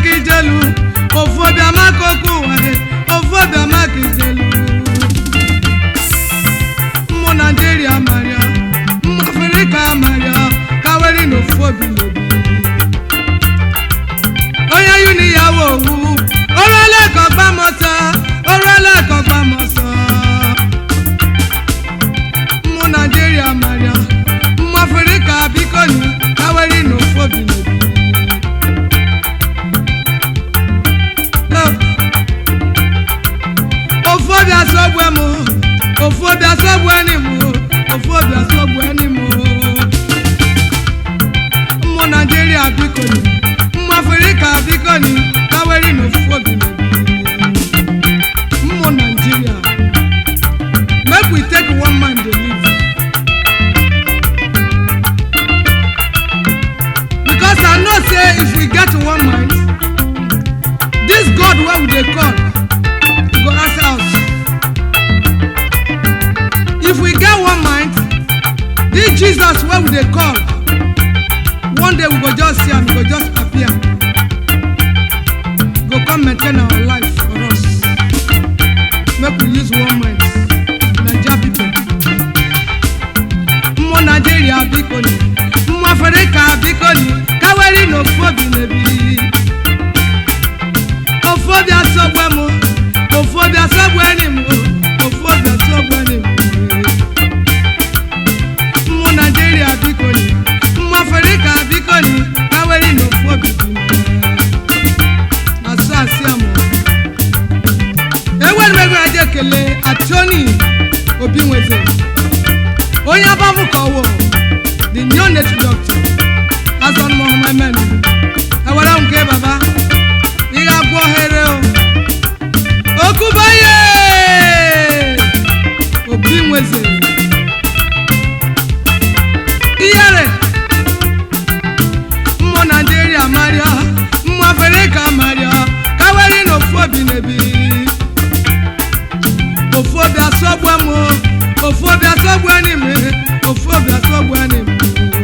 maka ijelu ofu obi amaka okwu ụwa ofu obi amaka ijelu mmụ naijiria maria mmụ afrịka maria kaweri na ofu obi n'obi onye yuni ya wo owu orele ka ọgbamọsọ orele ka ọgbamọsọ mmụ naijiria maria mmụ afrịka biko ni kaweri na ofu obi n'obi ofu obi asọgbu m ofu obi asọgbu ẹni m ofu obi asọgbu ẹni m mmụ naijiria biko ni mmụ afrịka biko ni kaweri na ofu obi n'obi mmụ naijiria make we take one man dey live because i know say if we get one mind this god wey we dey call go answer us if we get one mind this jesus wey we dey call one day we go just see am he go just appear go come maintain our life for us make we use one mind naija people mmụ naijiria biko ni mmụ afrịka biko ni kaweri na ofu obi na-ebi ofu obi asọgbu m ofu obi asọgbu enyi m ofu obi asọgbu enyi m mmụ naijiria biko ni mmụ afrịka biko ni kaweri na ofu obi dị m asụ asị amụ enwere m ego aja ekele atoni obi nweze onye abamụ ka ọwụ the new native doctor azọn mohammed ewere m nke baba ị ga-agwọ ohere o okubaye obi nweze ihere mmụ naijiria maria mmụ afrịka maria kaweri na ofu obi na-ebi ofu obi asọgbu m ofu obi asọgbu enyi m ofu obi asọgbu enyi m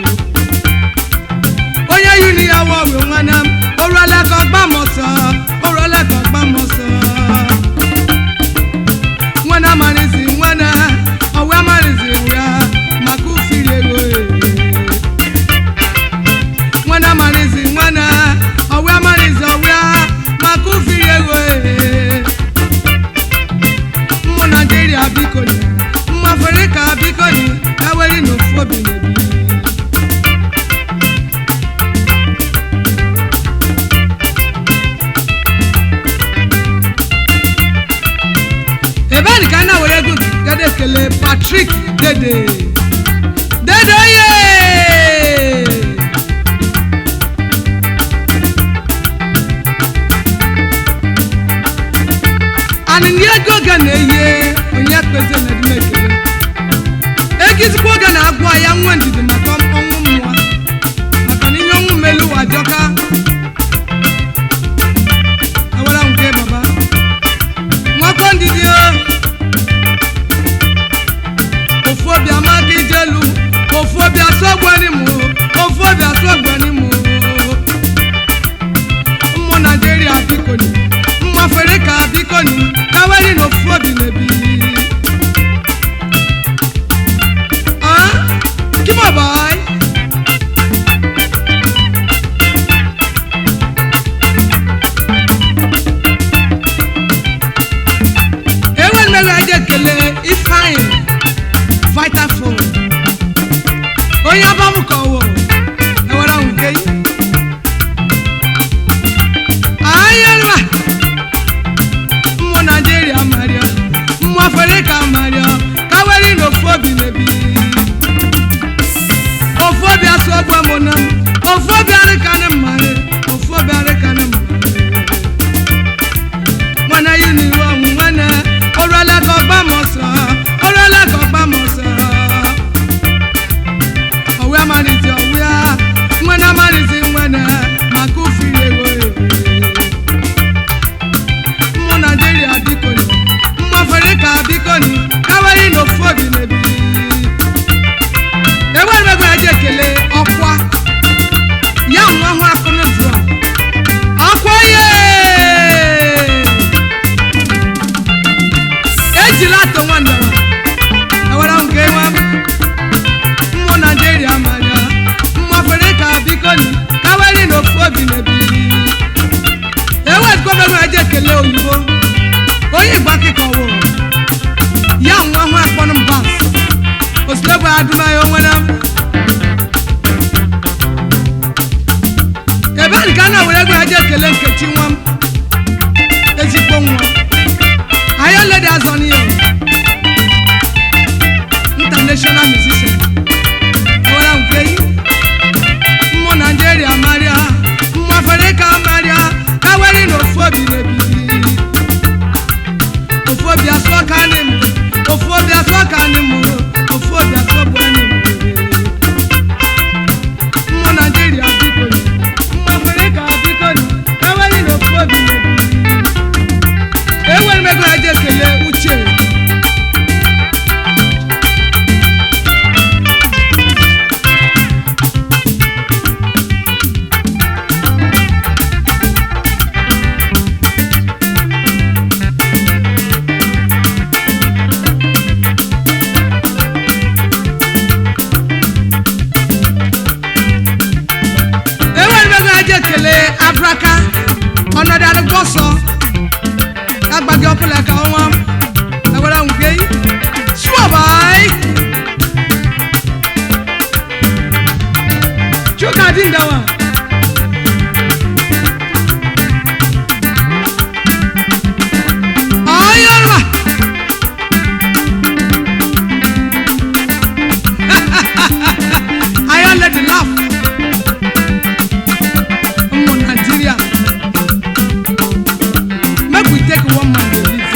onye yuni ya wọ ọwụ nwanne m oruola ka ọgba m ọsọ oruola ka ọgba m ọsọ nwana amarizi nwana ọwa amarizi ya maka ufiri ego ee. nwana amarizi nwana ọwa amarizi ọwa maka ufiri ego ee. mmụ naijiria biko ni mmụ afrịka biko ni kaweri na ofu obi na-ebi ebe a ka a na-were ego gada ekele patrik dede dede ye anịnị ego ga na-eye onye kpeze na dị ekele egizikwa oge na-agwụ ya nwa ndidi maka ọnwụ mmụọ maka na ihe ọnwụ melu ụwa jọka awara nke baba nwakọ ndidi o ofu obi amaka ijelu ofu obi asọgbani m ofu obi asọgbani m mmụ naijiria biko ni mmụ afrịka biko ni kaweri na ofu obi na-ebi Ah, come on, boy. enwe mmeri aja ekele ifeanyị vitafon onye abamụ ka ọwụ ewere ahụ nke yi ayela mmụ naijiria maria mmụ nwa ayọ̀lẹ́dì azọ́ni o international musician ewúrẹ́ nké yìí mmụ naijiria marịa mmụ afrịka marịa kaweri na ofu obi na-ebibi ofu obi asụ ọka anyị m ofu obi asụ ọka anyị m ofu obi asụ ọbụ anyị m mmụ naijiria biko mmụ afrịka biko kaweri na ofu obi na-ebibi enwere m ego ya ji ekele uche enwere m ego ya ji ekele abraka ọnọdụ adịgbo ọsọ agbagi ọkụla ka ọnwa ewere nwuge suobai chuka dị ndawa ọyọrọ ayọ let the laugh ụmụ Nigeria make we take one man dey live.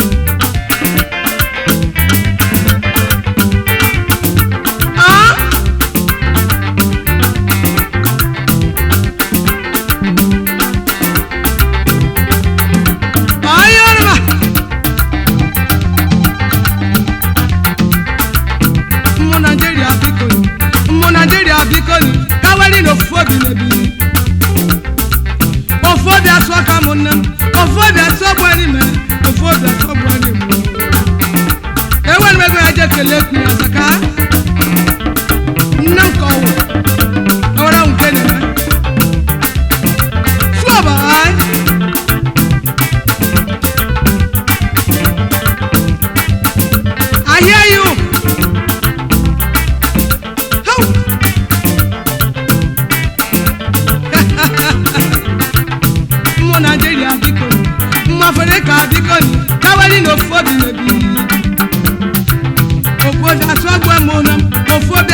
Ah? Ayọ̀rọ̀. Ụmụ Naịjirịa biko ni, ụmụ Naịjirịa biko ni, kaweri na ofu obi na-ebi. Ofu obi asụ aka m nne m, ofu obi asụ ọgbụ enyi m, ofu obi asụ ọgbụ enyi m. Enwere m ego ya je kelee ekwu ya saka. Nne m ka ọ wụ, ewere m nke na-eme. Sụọ baa. I hear you. How? Mmụ Naịjirịa biko ni, mmụ Afrịka biko ni, kaweri na ofu obi na-ebi. Ofu obi atụ agwọ mụ na m, ofu obi